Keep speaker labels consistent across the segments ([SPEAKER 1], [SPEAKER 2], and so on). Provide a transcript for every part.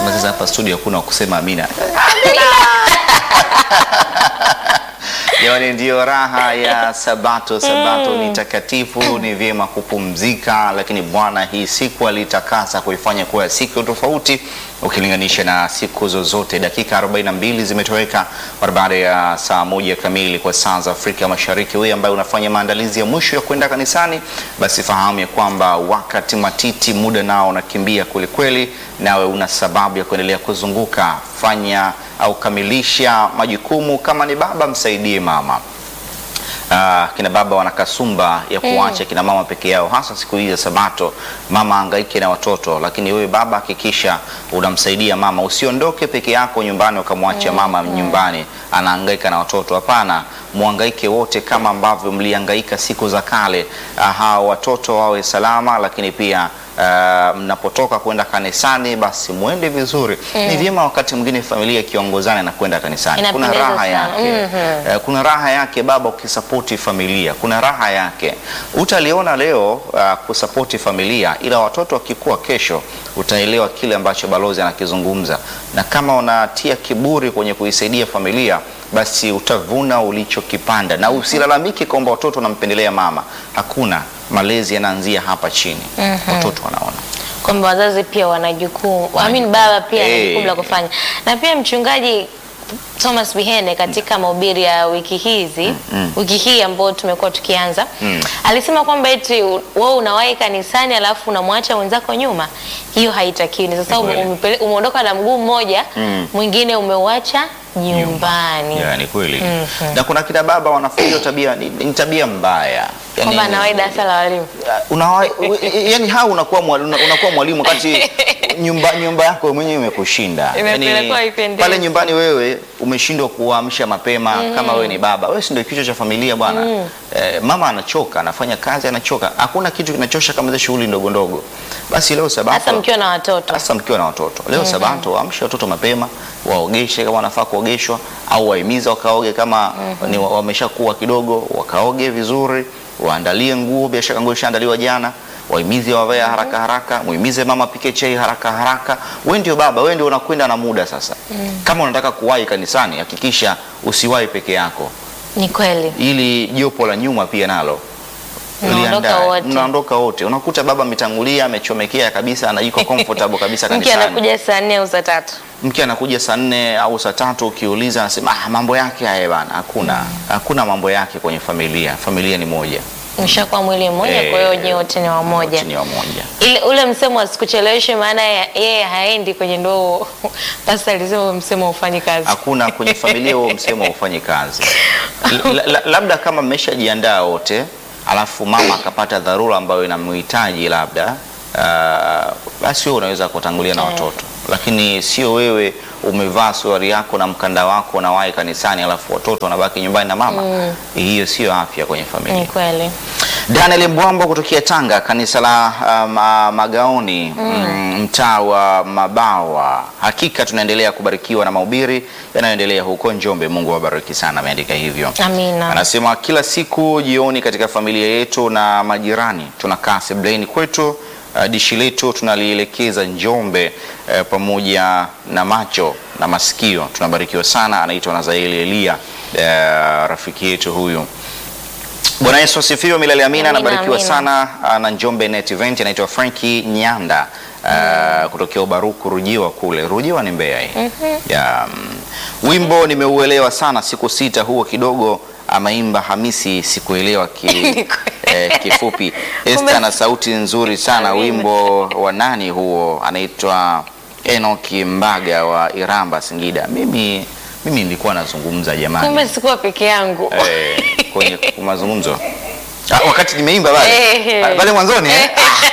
[SPEAKER 1] Sema sasa hapa studio hakuna wa kusema amina. Jamani, ndiyo raha ya Sabato. Sabato ni takatifu, ni vyema kupumzika, lakini Bwana hii siku alitakasa kuifanya kuwa siku tofauti ukilinganisha na siku zozote. Dakika 42 zimetoweka mara baada ya saa moja kamili kwa saa za Afrika Mashariki. Wewe ambaye unafanya maandalizi ya mwisho ya kwenda kanisani, basi fahamu ya kwamba wakati matiti, muda nao unakimbia kwelikweli, nawe una sababu ya kuendelea kuzunguka. Fanya au kamilisha majukumu. Kama ni baba, msaidie mama. Ah, kina baba wana kasumba ya kuacha kina mama peke yao, hasa siku hizi za Sabato. Mama angaike na watoto, lakini wewe baba hakikisha unamsaidia mama. Usiondoke peke yako nyumbani ukamwacha mama nyumbani anahangaika na watoto. Hapana, muhangaike wote kama ambavyo mlihangaika siku za kale. Ah, hao watoto wawe salama, lakini pia ah, mnapotoka kwenda kanisani basi muende vizuri. Ni vyema wakati mwingine familia ikiongozana na kwenda kanisani, kuna
[SPEAKER 2] Inapendeza
[SPEAKER 1] raha
[SPEAKER 2] sana.
[SPEAKER 1] yake
[SPEAKER 2] Mhm.
[SPEAKER 1] Eh, kuna raha yake baba ukisapoti familia, kuna raha yake. Utaliona leo uh, kusapoti familia, ila watoto wakikua kesho utaelewa kile ambacho balozi anakizungumza, na kama unatia kiburi kwenye kuisaidia familia, basi utavuna ulichokipanda, na usilalamike kwamba watoto wanampendelea mama. Hakuna, malezi yanaanzia hapa chini. Watoto wanaona
[SPEAKER 2] kwamba wazazi pia wana jukumu, I mean baba pia ana
[SPEAKER 1] Eh.
[SPEAKER 2] jukumu la kufanya. Na pia mchungaji Thomas Bihene katika mahubiri ya wiki hizi wiki hii ambayo tumekuwa tukianza alisema kwamba eti u- wewe unawahi kanisani alafu unamwacha mwenzako nyuma, hiyo haitakiwi. Ni sasa
[SPEAKER 1] Ni
[SPEAKER 2] ume-
[SPEAKER 1] kweli.
[SPEAKER 2] umepele- umeondoka na mguu mmoja mwingine umeuacha nyumbani,
[SPEAKER 1] Ya, ni kweli. Na kuna kina baba wanafunza tabia ni, ni tabia mbaya. Yaani-
[SPEAKER 2] kwamba anawahi darasa la walimu.
[SPEAKER 1] Unawa, yani hao unakuwa mwalimu, unakuwa mwalimu wakati nyumba, nyumba yako wewe mwenyewe imekushinda.
[SPEAKER 2] Imepelekwa haipendezi.
[SPEAKER 1] pale nyumbani wewe umeshindwa kuamsha mapema kama wewe ni baba. Wewe si ndio kichwa cha familia bwana. Eh, mama anachoka, anafanya kazi anachoka. Hakuna kitu kinachosha kama zile shughuli ndogo ndogo. Basi leo
[SPEAKER 2] Hasa
[SPEAKER 1] sabato
[SPEAKER 2] mkiwa na watoto.
[SPEAKER 1] hasa mkiwa na watoto leo Sabato, waamshe watoto mapema, waogeshe kama wanafaa kuogeshwa, au wahimiza wakaoge kama ni wa- wameshakuwa kidogo, wakaoge vizuri, waandalie nguo, bila shaka nguo ishaandaliwa jana, wahimize wavae haraka haraka, muhimize mama pike chai haraka haraka. Wewe ndio baba, wewe ndio unakwenda na muda sasa. Kama unataka kuwahi kanisani, hakikisha usiwahi peke yako,
[SPEAKER 2] Ni kweli.
[SPEAKER 1] ili jopo la nyuma pia nalo
[SPEAKER 2] Mnaondoka
[SPEAKER 1] liandae.
[SPEAKER 2] wote.
[SPEAKER 1] Mnaondoka wote, unakuta baba ametangulia, amechomekea kabisa, anajiko comfortable kabisa
[SPEAKER 2] Mke
[SPEAKER 1] kanisani
[SPEAKER 2] anakuja saa nne au saa tatu.
[SPEAKER 1] mke anakuja saa nne au saa tatu, ukiuliza anasema ah, mambo yake haya bana. Hakuna, hakuna mambo yake kwenye familia. Familia ni moja,
[SPEAKER 2] Mshakuwa mwili mmoja,
[SPEAKER 1] Eh,
[SPEAKER 2] kwa hiyo nyewe wote ni wamoja.
[SPEAKER 1] wote ni wamoja.
[SPEAKER 2] Ile ule msemo asikucheleweshe, maana ya- yeye haendi kwenye ndoo. Pasta alisema huo msemo ufanyi kazi.
[SPEAKER 1] Hakuna kwenye familia huo msemo haufanyi kazi. La, la, labda kama mmeshajiandaa wote, alafu mama akapata dharura ambayo inamhitaji labda ah, basi wewe unaweza kutangulia na watoto, lakini sio wewe umevaa suruali yako na mkanda wako unawahi kanisani, alafu watoto wanabaki nyumbani na mama. Hiyo sio afya kwenye familia.
[SPEAKER 2] Ni kweli.
[SPEAKER 1] Daniel Mbwambo kutokea Tanga, kanisa la uh, ma, Magaoni mm, mtaa wa Mabawa. Hakika tunaendelea kubarikiwa na mahubiri yanayoendelea huko Njombe. Mungu awabariki sana, ameandika hivyo.
[SPEAKER 2] Amina.
[SPEAKER 1] Anasema kila siku jioni katika familia yetu na majirani tunakaa sebleni kwetu, uh, dishi letu tunalielekeza Njombe uh, pamoja na macho na masikio. Tunabarikiwa sana. Anaitwa Nazaeli Elia, uh, rafiki yetu huyu. Bwana Yesu asifiwe milele amina.
[SPEAKER 2] Amina,
[SPEAKER 1] Anabarikiwa
[SPEAKER 2] amina.
[SPEAKER 1] sana ah, na Njombe Net Event. Anaitwa Franki Nyanda ah, kutokea Ubaruku Rujiwa kule. Rujiwa ni Mbeya hii. Ya, mm, wimbo nimeuelewa sana siku sita, huo kidogo ameimba Hamisi, sikuelewa ki, eh, kifupi. Esther na sauti nzuri sana.
[SPEAKER 2] Amina.
[SPEAKER 1] Wimbo wa nani huo? Anaitwa Enoki Mbaga wa Iramba Singida. Mimi mimi nilikuwa nazungumza jamani.
[SPEAKER 2] Kumbe sikuwa peke yangu.
[SPEAKER 1] Eh, kwenye mazungumzo ah, wakati nimeimba pale
[SPEAKER 2] Eh.
[SPEAKER 1] Ah, pale mwanzoni eh?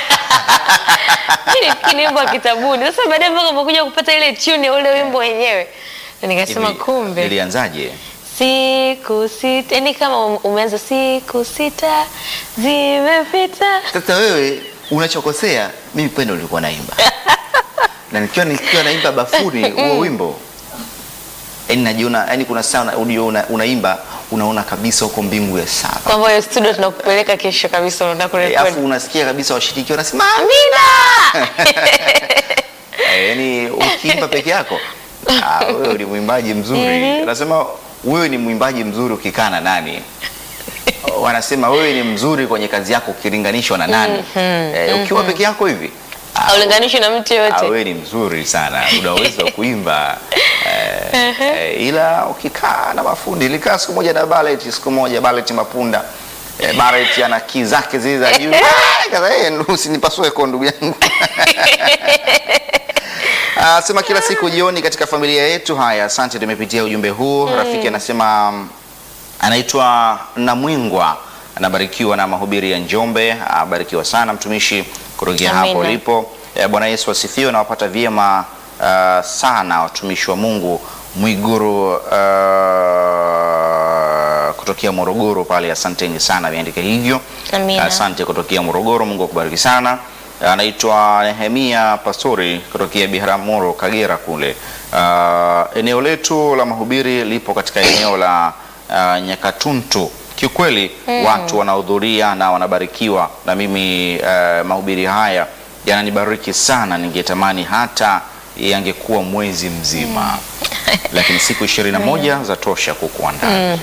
[SPEAKER 2] Mimi nafikiri ni wimbo wa kitabuni. Sasa baadaye mpaka umekuja kupata ile tune ya ule wimbo wenyewe. Na nikasema
[SPEAKER 1] Hivi,
[SPEAKER 2] kumbe
[SPEAKER 1] nilianzaje?
[SPEAKER 2] siku sita, yani kama um- umeanza siku sita zimepita.
[SPEAKER 1] Sasa wewe unachokosea, mimi pendo nilikuwa naimba na nikiwa nikiwa naimba bafuni huo wimbo yani najiona, yani kuna saa una- unajua una, unaimba unaona kabisa huko mbingu ya saba
[SPEAKER 2] Kwamba hiyo studio tunakupeleka kesho kabisa unataka
[SPEAKER 1] Eh, afu
[SPEAKER 2] kurekodi.
[SPEAKER 1] unasikia kabisa washiriki wanasema
[SPEAKER 2] Amina.
[SPEAKER 1] Eh, yani uki- ukiimba peke yako ah, wewe ni mwimbaji mzuri. Anasema wewe ni mwimbaji mzuri ukikaa na nani? Wanasema wewe ni mzuri kwenye kazi yako ukilinganishwa na nani? Eh, ukiwa peke yako hivi ah,
[SPEAKER 2] haulinganishi na mtu
[SPEAKER 1] Ah,
[SPEAKER 2] yoyote.
[SPEAKER 1] wewe ni mzuri sana, una uwezo wa kuimba eh, eh, ila ukikaa na mafundi. Nilikaa siku moja na Ballet, siku moja Ballet Mapunda eh, Ballet ana kii zake zile za juu. Ah, kaza yeye usinipasue kwa ndugu yangu. Ah, sema kila siku jioni katika familia yetu. Haya, asante, tumepitia ujumbe huu. Rafiki anasema mm, anaitwa Namwingwa, anabarikiwa na mahubiri ya Njombe. Abarikiwa sana mtumishi kutokea hapo
[SPEAKER 2] Amina.
[SPEAKER 1] ulipo. Eh, Bwana Yesu asifiwe. Nawapata vyema ah, sana watumishi wa Mungu. Mwiguru ah, kutokea Morogoro pale, asanteni sana, ameandika hivyo.
[SPEAKER 2] Amina.
[SPEAKER 1] Asante kutokea Morogoro, Mungu akubariki sana. Anaitwa Nehemia Pastori kutokea Biharamulo, Kagera kule. Ah, eneo letu la mahubiri lipo katika eneo la ah, Nyakatuntu. Kiukweli watu wanahudhuria na wanabarikiwa, na mimi ah, mahubiri haya yananibariki sana. Ningetamani hata yangekuwa mwezi mzima, lakini siku ishirini na moja za tosha kukuandaa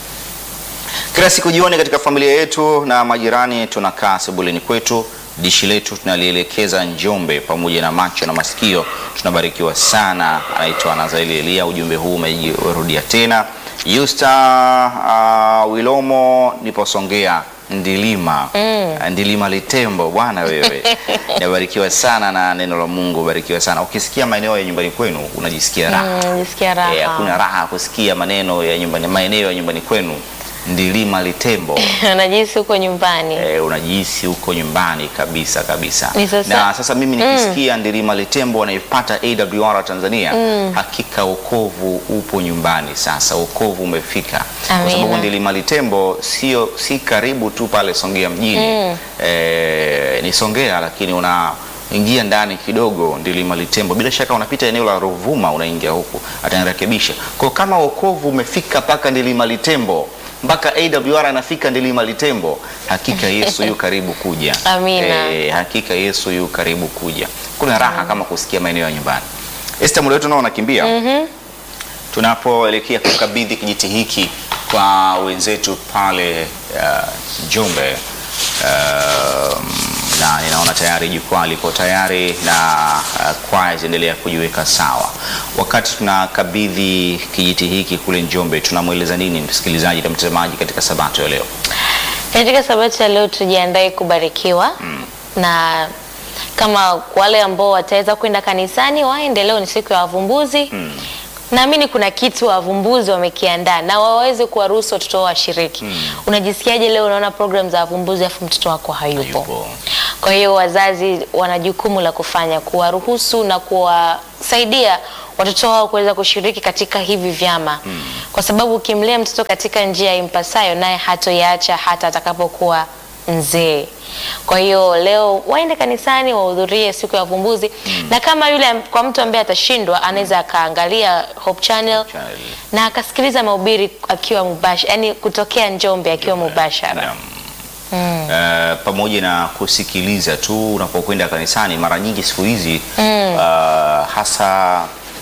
[SPEAKER 1] kila siku jioni katika familia yetu na majirani tunakaa sebuleni kwetu, dishi letu tunalielekeza Njombe pamoja na macho na masikio. Tunabarikiwa sana. Anaitwa Nazaeli Elia, ujumbe huu umerudia tena. Yusta uh, Wilomo, nipo Songea Ndilima Ndilima Litembo, bwana wewe nabarikiwa sana na neno la Mungu, barikiwa sana. Ukisikia maeneo ya nyumbani kwenu unajisikia raha
[SPEAKER 2] Mm, Nisikia raha.
[SPEAKER 1] Eh, hakuna raha kusikia maneno ya nyumbani, maeneo ya nyumbani kwenu Ndilima Litembo.
[SPEAKER 2] Najihisi huko nyumbani.
[SPEAKER 1] Eh, unajihisi huko nyumbani kabisa kabisa.
[SPEAKER 2] Ni sasa-
[SPEAKER 1] Na sasa mimi nikisikia Ndilima Litembo wanaipata AWR Tanzania, hakika wokovu upo nyumbani sasa, wokovu umefika, kwa
[SPEAKER 2] Amina.
[SPEAKER 1] sababu Ndilima Litembo sio si karibu tu pale Songea mjini eh, ni Songea lakini una ingia ndani kidogo Ndilima Litembo, bila shaka unapita eneo la Ruvuma unaingia huku, atanirekebisha. Kwa kama wokovu umefika mpaka Ndilima Litembo mpaka AWR anafika Ndilima Litembo, hakika Yesu yu karibu kuja.
[SPEAKER 2] Amina.
[SPEAKER 1] Eh, hakika Yesu yu karibu kuja. Kuna raha kama kusikia maeneo ya nyumbani. Esther, muda wetu nao unakimbia. Tunapoelekea kukabidhi kijiti hiki kwa wenzetu pale uh, Njombe um, na ninaona tayari jukwaa liko tayari na uh, kwaya zinaendelea kujiweka sawa. Wakati tunakabidhi kijiti hiki kule Njombe, tunamweleza nini msikilizaji na mtazamaji katika sabato ya leo?
[SPEAKER 2] Katika sabato ya leo tujiandae kubarikiwa na kama wale ambao wataweza kwenda kanisani waende. Leo ni siku ya wavumbuzi. Naamini kuna kitu wavumbuzi wamekiandaa na waweze kuwaruhusu watoto wao washiriki. Unajisikiaje leo unaona program za wavumbuzi afu mtoto wako hayupo?
[SPEAKER 1] Hayupo.
[SPEAKER 2] Kwa hiyo wazazi wana jukumu la kufanya kuwaruhusu na kuwasaidia watoto wao kuweza kushiriki katika hivi vyama, kwa sababu ukimlea mtoto katika njia impasayo, naye hatoiacha hata atakapokuwa mzee. Kwa hiyo leo waende kanisani, wahudhurie siku ya wavumbuzi, na kama yule kwa mtu ambaye atashindwa, anaweza akaangalia Hope Channel
[SPEAKER 1] Channel.
[SPEAKER 2] na akasikiliza mahubiri akiwa mubashara, yani kutokea Njombe akiwa mubashara.
[SPEAKER 1] Naam. Eh, pamoja na kusikiliza tu unapokwenda kanisani, mara nyingi siku hizi eh, hasa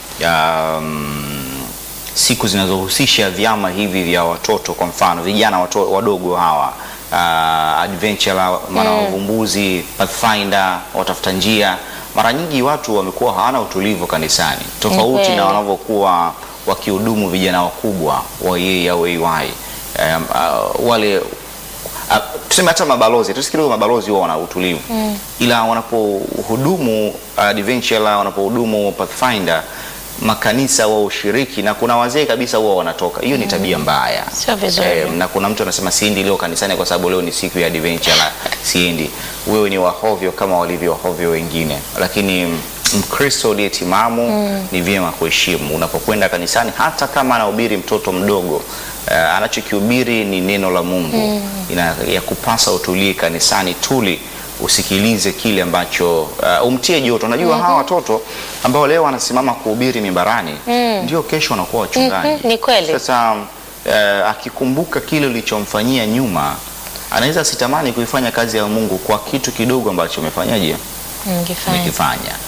[SPEAKER 1] um, siku zinazohusisha vyama hivi vya watoto, kwa mfano vijana wato, wadogo hawa uh, adventure maana wavumbuzi, pathfinder, watafuta njia, mara nyingi watu wamekuwa hawana utulivu kanisani, tofauti
[SPEAKER 2] kweli.
[SPEAKER 1] na wanavyokuwa wakihudumu vijana wakubwa wa yeye au AY um, uh, wale Ah, tuseme hata mabalozi tusikiliwe, mabalozi huwa wana utulivu ila wanapohudumu uh, adventure wanapohudumu pathfinder makanisa wa ushiriki na kuna wazee kabisa huwa wanatoka. Hiyo ni tabia mbaya,
[SPEAKER 2] Sio vizuri.
[SPEAKER 1] Eh, na kuna mtu anasema siendi leo kanisani kwa sababu leo ni siku ya adventure na siendi. Wewe ni wahovyo kama walivyo wahovyo wengine, lakini Mkristo uliyetimamu ni vyema kuheshimu unapokwenda kanisani, hata kama anahubiri mtoto mdogo uh, anachokihubiri ni neno la Mungu ina, ya kupasa utulie kanisani, tuli usikilize kile ambacho uh, umtie joto. Unajua hawa watoto ambao leo wanasimama kuhubiri mimbarani ndio kesho wanakuwa wachungaji.
[SPEAKER 2] Mhm, ni kweli.
[SPEAKER 1] Sasa uh, akikumbuka kile ulichomfanyia nyuma, anaweza sitamani kuifanya kazi ya Mungu kwa kitu kidogo ambacho umefanyaje
[SPEAKER 2] Ngifanya.
[SPEAKER 1] umekifanya.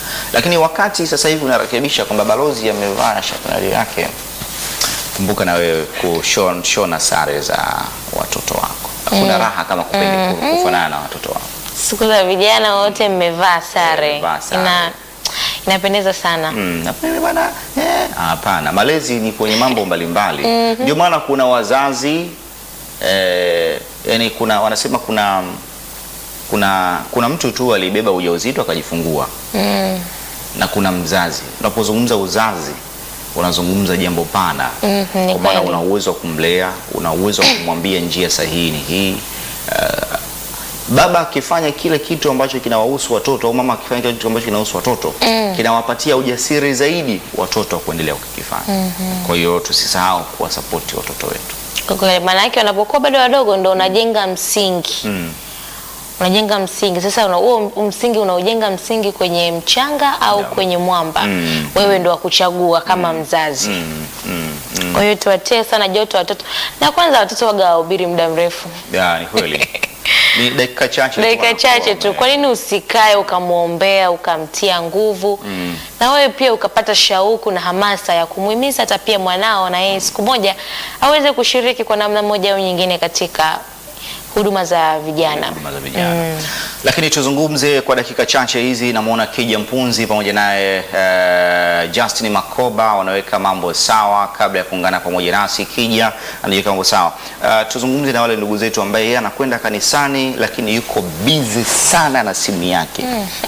[SPEAKER 1] Lakini wakati sasa hivi unarekebisha kwamba balozi amevaa shatanari yake, kumbuka na wewe kushona sare za watoto wako. Hakuna raha kama kupendi kufanana na watoto wako.
[SPEAKER 2] Siku za vijana wote mmevaa sare,
[SPEAKER 1] Mmevaa sare.
[SPEAKER 2] ina inapendeza sana.
[SPEAKER 1] Mm, na mimi bwana, eh, hapana, malezi ni kwenye mambo mbalimbali. Ndio maana kuna wazazi eh, yani kuna wanasema kuna kuna kuna mtu tu alibeba ujauzito akajifungua
[SPEAKER 2] Mm.
[SPEAKER 1] na kuna mzazi. Unapozungumza uzazi unazungumza jambo pana,
[SPEAKER 2] Mhm, ni
[SPEAKER 1] kwa maana
[SPEAKER 2] kweli.
[SPEAKER 1] una uwezo wa kumlea, una uwezo wa kumwambia njia sahihi ni hii. Uh, baba akifanya kile kitu ambacho kinawahusu watoto au mama akifanya kile kitu ambacho kinahusu watoto kinawapatia ujasiri zaidi watoto wa kuendelea kukifanya. Kwa hiyo tusisahau kuwasapoti watoto wetu.
[SPEAKER 2] Kwa kweli, maana yake wanapokuwa bado wadogo ndo unajenga msingi
[SPEAKER 1] Mm.
[SPEAKER 2] unajenga msingi sasa. una- huo msingi unaojenga msingi kwenye mchanga au
[SPEAKER 1] Yeah.
[SPEAKER 2] kwenye mwamba,
[SPEAKER 1] Mm.
[SPEAKER 2] wewe ndo wa kuchagua kama mzazi.
[SPEAKER 1] Mm, mm, mm.
[SPEAKER 2] Kwa hiyo tuwatie sana joto watoto, na kwanza watoto waga wahubiri muda mrefu,
[SPEAKER 1] Ya, ni kweli. Ni dakika chache tu
[SPEAKER 2] dakika
[SPEAKER 1] wanakuwa
[SPEAKER 2] chache tu.
[SPEAKER 1] wame-
[SPEAKER 2] Kwa nini usikae ukamwombea ukamtia nguvu
[SPEAKER 1] Mm.
[SPEAKER 2] na wewe pia ukapata shauku na hamasa ya kumuhimiza hata pia mwanao na yeye siku moja aweze kushiriki kwa namna moja au nyingine katika huduma za vijana.
[SPEAKER 1] huduma za vijana. Lakini tuzungumze kwa dakika chache hizi, namwona Kija Mpunzi pamoja naye eh, Justin Makoba wanaweka mambo sawa kabla ya kuungana pamoja nasi. Kija anajiweka mambo sawa. Eh, tuzungumze na wale ndugu zetu ambaye yeye anakwenda kanisani lakini yuko busy sana na simu yake.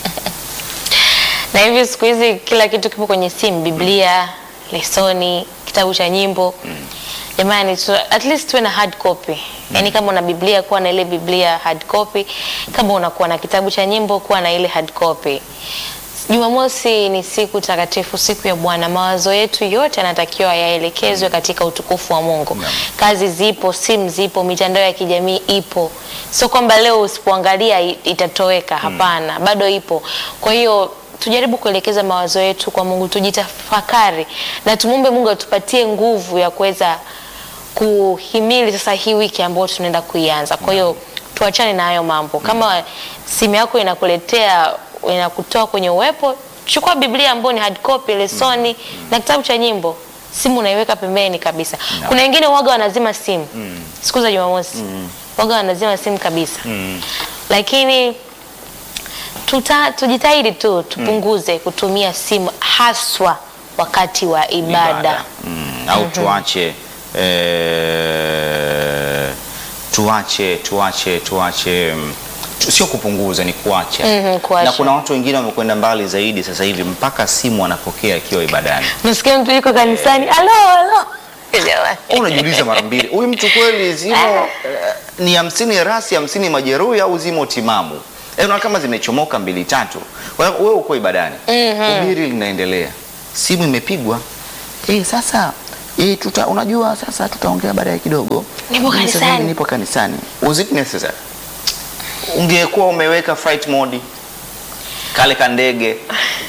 [SPEAKER 2] Na hivi siku hizi kila kitu kipo kwenye simu, Biblia, lesoni, kitabu cha nyimbo. Jamani, tu, at least tuwe na hard copy. Yaani kama una Biblia kuwa na ile Biblia hard copy, kama unakuwa na kitabu cha nyimbo kuwa na ile hard copy. Jumamosi ni siku takatifu, siku ya Bwana. Mawazo yetu yote yanatakiwa yaelekezwe katika utukufu wa Mungu.
[SPEAKER 1] Naam.
[SPEAKER 2] Kazi zipo, simu zipo, mitandao ya kijamii ipo. Sio kwamba leo usipoangalia i- itatoweka, hapana, bado ipo. Kwa hiyo tujaribu kuelekeza mawazo yetu kwa Mungu, tujitafakari na tumwombe Mungu atupatie nguvu ya kuweza kuhimili sasa hii wiki ambayo tunaenda kuianza. Kwa hiyo tuachane na hayo mambo. Kama simu yako inakuletea inakutoa kwenye uwepo, chukua Biblia ambayo ni hard copy, lesoni na kitabu cha nyimbo. Simu unaiweka pembeni kabisa. Kuna wengine waga wanazima simu siku za Jumamosi, waga wanazima simu kabisa, lakini tuta, tujitahidi tu tupunguze kutumia simu haswa wakati wa ibada.
[SPEAKER 1] Mm, au tuache eh, tuache tuache tuache mm, tu- sio kupunguza ni kuacha.
[SPEAKER 2] Mhm, kuacha.
[SPEAKER 1] na kuna watu wengine wamekwenda mbali zaidi sasa hivi mpaka simu anapokea akiwa ibadani
[SPEAKER 2] Nasikia mtu yuko kanisani, alo alo, Jamani.
[SPEAKER 1] Wewe unajiuliza mara mbili huyu mtu kweli zimo eh, ni hamsini rasi hamsini majeruhi au zimo timamu eh, unaona kama zimechomoka mbili tatu Kwa hiyo wewe uko ibadani ubiri linaendelea simu imepigwa eh, sasa eh, tuta, unajua sasa tutaongea baadaye kidogo
[SPEAKER 2] Nipo
[SPEAKER 1] Mimi sasa
[SPEAKER 2] kanisani.
[SPEAKER 1] hivi nipo kanisani was it necessary ungekuwa umeweka flight mode kale kandege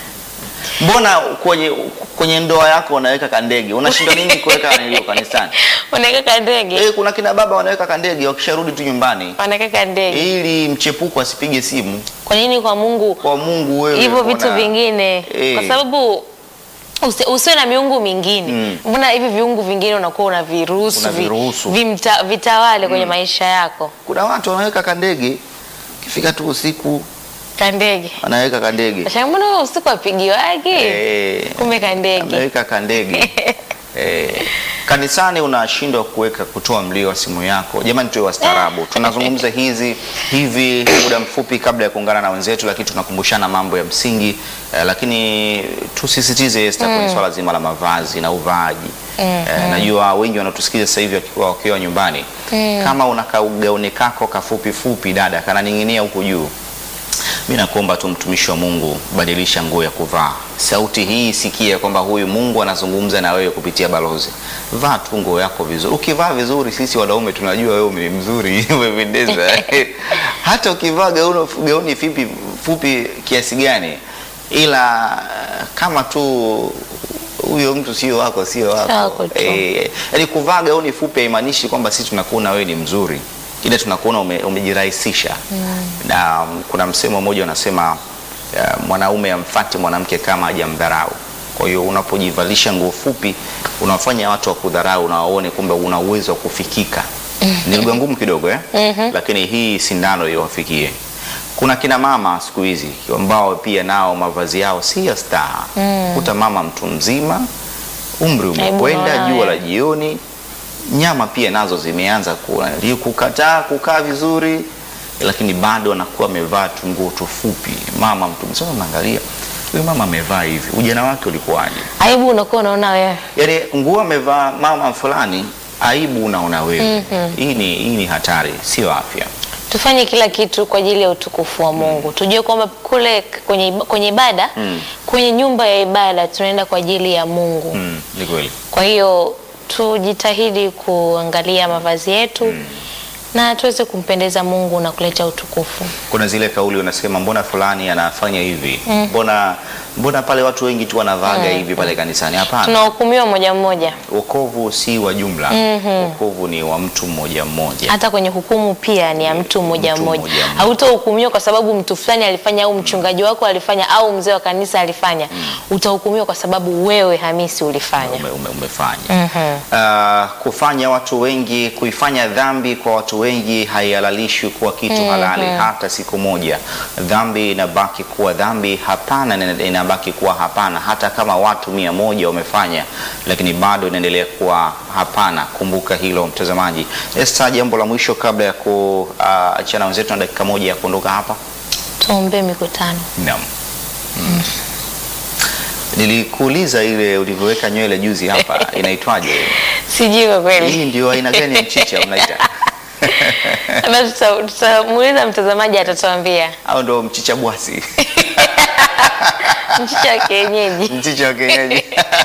[SPEAKER 1] mbona kwenye kwenye ndoa yako unaweka kandege unashinda nini kuweka nilio kanisani
[SPEAKER 2] Unaweka kandege,
[SPEAKER 1] Eh, kuna kina baba wanaweka kandege wakisharudi tu nyumbani
[SPEAKER 2] wanaweka kandege.
[SPEAKER 1] ili mchepuko asipige simu
[SPEAKER 2] Kwa nini kwa Mungu
[SPEAKER 1] kwa Mungu wewe.
[SPEAKER 2] hivyo
[SPEAKER 1] mbona-
[SPEAKER 2] vitu vingine?
[SPEAKER 1] Eh.
[SPEAKER 2] Kwa sababu usi- usiwe na miungu mingine.
[SPEAKER 1] Mm.
[SPEAKER 2] Mbona hivi viungu vingine unakuwa unaviruhusu vi-
[SPEAKER 1] Unaviruhusu.
[SPEAKER 2] vimta- vitawale kwenye maisha yako?
[SPEAKER 1] Kuna watu wanaweka kandege kifika tu usiku
[SPEAKER 2] Kandege.
[SPEAKER 1] wanaweka kandege
[SPEAKER 2] Nashangaa mbona wewe usiku apigi wake?
[SPEAKER 1] Eh,
[SPEAKER 2] Kumbe kandege.
[SPEAKER 1] ameweka kandege eh, kanisani unashindwa kuweka kutoa mlio wa simu yako. Jamani, tuwe wastaarabu. Tunazungumza hizi hivi muda mfupi kabla ya kuungana na wenzetu, lakini tunakumbushana mambo ya msingi eh, lakini tusisitize Esther kwenye swala zima la mavazi na uvaaji. Eh, najua wengi wanatusikiza sasa hivi wakiwa wakiwa nyumbani. Kama una kaugauni kako kafupi fupi, dada, kananing'inia huku juu mi nakuomba tu mtumishi wa Mungu, badilisha nguo ya kuvaa. Sauti hii sikia kwamba huyu Mungu anazungumza na wewe kupitia balozi. Vaa tu nguo yako vizuri. Ukivaa vizuri, sisi wanaume tunajua wewe ni mzuri, umependeza. Hata ukivaa gauni, gauni fupi, fupi kiasi gani, ila kama tu huyo mtu sio wako, sio wako.
[SPEAKER 2] Wako tu.
[SPEAKER 1] Eh, yaani kuvaa gauni fupi haimaanishi kwamba sisi tunakuona wewe ni mzuri, ile tunakuona ume, umejirahisisha na um, kuna msemo mmoja unasema uh, mwanaume amfati mwanamke kama hajamdharau. Kwa hiyo unapojivalisha nguo fupi unawafanya watu wa kudharau na waone kumbe una uwezo wa kufikika. Ni lugha ngumu kidogo eh? Lakini hii sindano iwafikie. Kuna kina mama siku hizi ambao pia nao mavazi yao si ya staha. Kuta mama mtu mzima, umri umekwenda,
[SPEAKER 2] unaona
[SPEAKER 1] jua la
[SPEAKER 2] wewe.
[SPEAKER 1] jioni, nyama pia nazo zimeanza kuwa kukataa kukaa vizuri, lakini bado anakuwa amevaa tu nguo tufupi. Mama mtu mzima, unaangalia huyu mama amevaa hivi, ujana wake ulikuwaje?
[SPEAKER 2] Aibu unakuwa unaona wewe.
[SPEAKER 1] Yaani nguo amevaa mama fulani, aibu unaona wewe. Hii ni hii ni hatari, sio afya.
[SPEAKER 2] Tufanye kila kitu kwa ajili ya utukufu wa Mungu. Tujue kwamba kule kwenye kwenye ibada, kwenye nyumba ya ibada tunaenda kwa ajili ya Mungu.
[SPEAKER 1] Mm, ni kweli.
[SPEAKER 2] Kwa hiyo tujitahidi kuangalia mavazi yetu na tuweze kumpendeza Mungu na kuleta utukufu.
[SPEAKER 1] Kuna zile kauli unasema mbona fulani anafanya hivi, mbona mbona pale watu wengi tu wanavaga hivi pale kanisani. Hapana,
[SPEAKER 2] Tunahukumiwa moja mmoja,
[SPEAKER 1] wokovu si wa jumla. Wokovu ni wa mtu mmoja mmoja.
[SPEAKER 2] hata kwenye hukumu pia ni ya mtu mmoja
[SPEAKER 1] Mtu
[SPEAKER 2] mmoja.
[SPEAKER 1] mmoja mmoja.
[SPEAKER 2] Hautahukumiwa kwa sababu mtu fulani alifanya au mchungaji wako alifanya au mzee wa kanisa alifanya. Utahukumiwa kwa sababu wewe Hamisi ulifanya.
[SPEAKER 1] ume, ume, umefanya Ah, kufanya watu wengi kuifanya dhambi kwa watu wengi haihalalishwi kuwa kitu halali hata siku moja. Dhambi inabaki kuwa dhambi, hapana ina- inabaki kuwa hapana, hata kama watu mia moja wamefanya, lakini bado inaendelea kuwa hapana. Kumbuka hilo mtazamaji. Esta, jambo la mwisho kabla ya kuachana wenzetu na dakika moja ya kuondoka hapa.
[SPEAKER 2] Tuombee mikutano.
[SPEAKER 1] Naam. Mm. Nilikuuliza ile ulivyoweka nywele juzi hapa inaitwaje?
[SPEAKER 2] Sijui kwa kweli.
[SPEAKER 1] Hii ndio aina gani ya mchicha mnaita?
[SPEAKER 2] Basi tuta- tutamuuliza mtazamaji atatuambia.
[SPEAKER 1] Au ndo mchicha bwasi?
[SPEAKER 2] Mchicha wa kienyeji.
[SPEAKER 1] Mchicha wa kienyeji.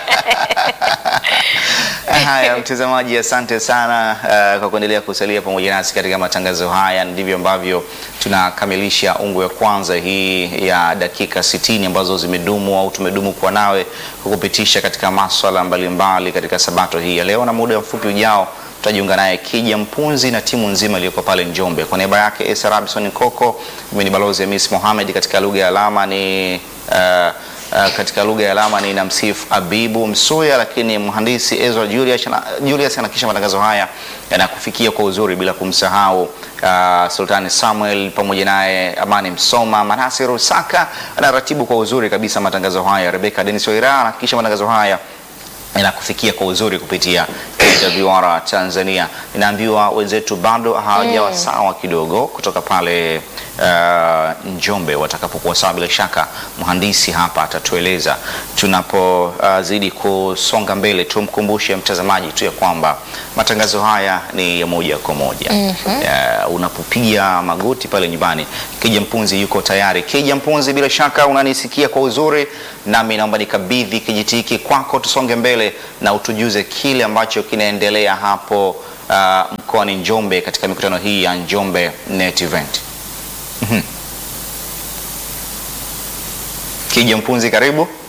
[SPEAKER 1] Haya, mtazamaji, asante sana uh, kwa kuendelea kusalia pamoja nasi katika matangazo haya. Ndivyo ambavyo tunakamilisha ungu ya kwanza hii ya dakika 60 ambazo zimedumu au tumedumu kuwa nawe kukupitisha katika maswala mbalimbali katika sabato hii ya leo, na muda mfupi ujao tutajiunga naye Kija Mpunzi na timu nzima iliyoko pale Njombe. Kwa niaba yake Esa Robinson Koko, mimi ni balozi Hamis Mohamed, katika lugha ya alama ni uh, Uh, katika lugha ya alama ni namsifu Abibu Msuya, lakini mhandisi Ezra Julius, Julius anakisha matangazo haya yanakufikia kwa uzuri, bila kumsahau uh, Sultani Samuel pamoja naye Amani Msoma, Manase Rusaka anaratibu kwa uzuri kabisa matangazo haya, Rebecca Dennis Oira anahakikisha matangazo haya inakufikia kwa uzuri kupitia AWR Tanzania. Ninaambiwa wenzetu bado hawajawa sawa kidogo kutoka pale uh, Njombe. Watakapokuwa sawa, bila shaka mhandisi hapa atatueleza. Tunapozidi kusonga mbele, tumkumbushe mtazamaji tu ya kwamba matangazo haya ni ya moja kwa moja. Uh, unapopiga magoti pale nyumbani, Kija Mpunzi yuko tayari. Kija Mpunzi, bila shaka unanisikia kwa uzuri, nami naomba nikabidhi kijiti hiki kwako, tusonge mbele na utujuze kile ambacho kinaendelea hapo uh, mkoani Njombe katika mikutano hii ya Njombe Net Event. Mhm. Kija Mpunzi, karibu.